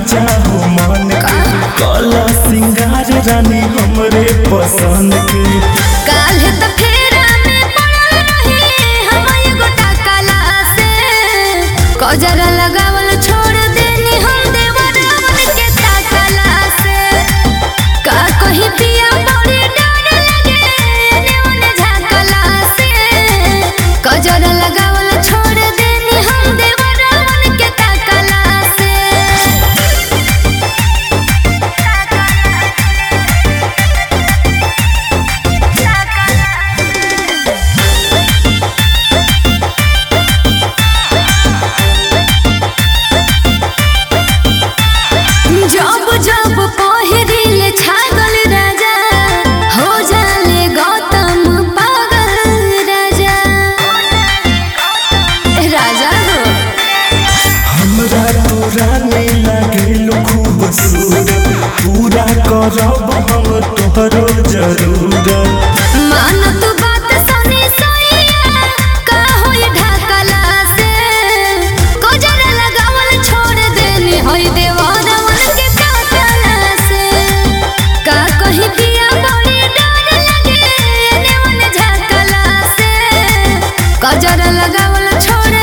चाहो मन के कला सिंगार रानी हमरे पसंद के काल्हे त फेरा में पड़ल रही हम एगो टाकला से कजरा लगावल छोड़ देनी हम देवरावन के टाकला से का कही पिया बड़ी डर लगे एने ओने झाकला से कजरा लगावल छोड़ देनी हम देवरावन के टाकला से जब जब पहिरिल छागल राजा हो जाले गौतम पागल राजा राजा हो हमरा तोरा में लागेलो खूबसूरत पूरा करब हम तोहरो जरूरत मानत बात सनी सैया का होई ढाकला से कोजर लगावल छोड़ देनी होई देवरवन के टाकला से का कही पिया बड़ी डर लगे एने ओने झाकला से कोजर लगावल छोड़